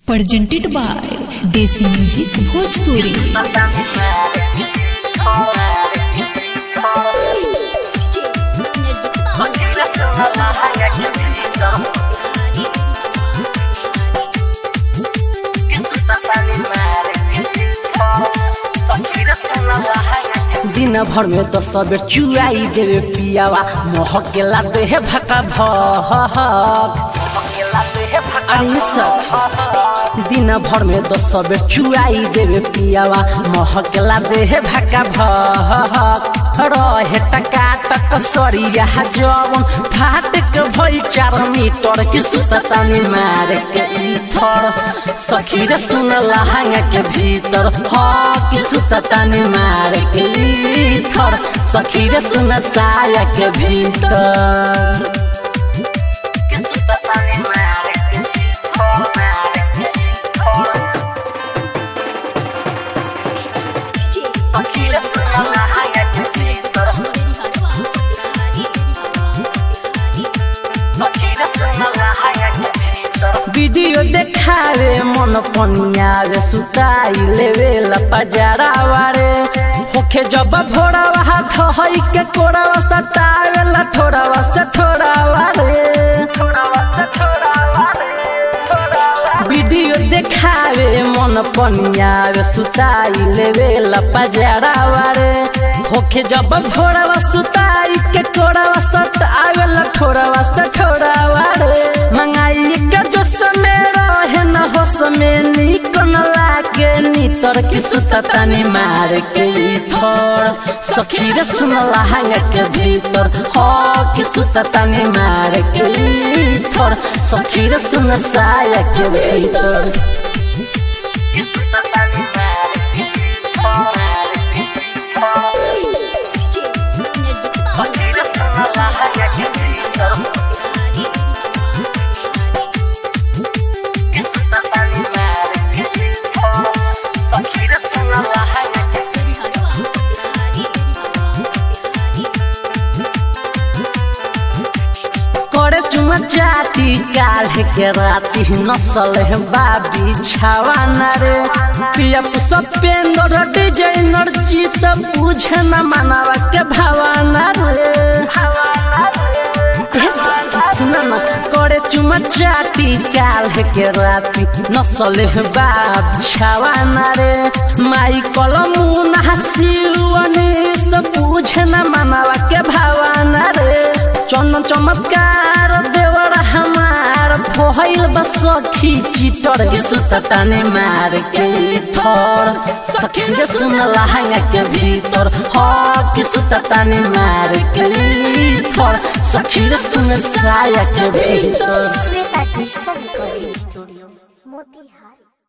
presented by Desi Music Bhojpuri. दिन भर में तो सब चुआई देवे पियावा महक के लाते है भका भक अरे सब दिन भर में तो सब चुआई देवे पियावा महक के लाते है भका भक रहे टका टक सरिया जवन फाट के भई चार मीटर की सुततानी मार के इथर सखी रे सुन लहंगा के भीतर ह की सुततानी मार के इथर सखी रे सुन साया के भीतर की सुततानी मार के इथर मार के इथर सखी रे सुन लहंगा के भीतर वीडियो देखावे मन पनियावे सुताई लेवे लपजारा वारे होखे जब भोरा हाथ हई के कोरावा सतावे ला थोड़ा से थोड़ा वारे वीडियो देखावे मन पनियावे सुताई लेवे लपजारा वारे होखे जब भोरा सुताई के कोरावा सतावे ला थोड़ा से थोड़ा वारे मंगाई के जो समय रहे न हो समय निक न लागे नितर की सुततानी मार के थोड़ सखी रे सुन लहंगा के भीतर हो की सुततानी मार के थोड़ सखी रे सुन साया के भीतर की सुततानी मार के सखी रे सुन लहंगा के भीतर करे चुमा चाटी काल्हे के राती नसल है बाबी छावाना रे पिया सपेंदर डिजाइनर जीत बुझे न मनावा के भावाना रे सुना ना करे चुमा चाटी काल्हे के राती नसल है बाब छावाना रे माई कलमू नहासिवनी बुझे न मनावा के भावाना रे चंदन चमत्कार देवर हमार भइल बस सखी चितर सुतताने मार के थोर सखी रे सुन लहंगा के भीतर ह कि सुतताने मार के थोर सखी रे सुन साया के भीतर Shweta digital recording studio Motihari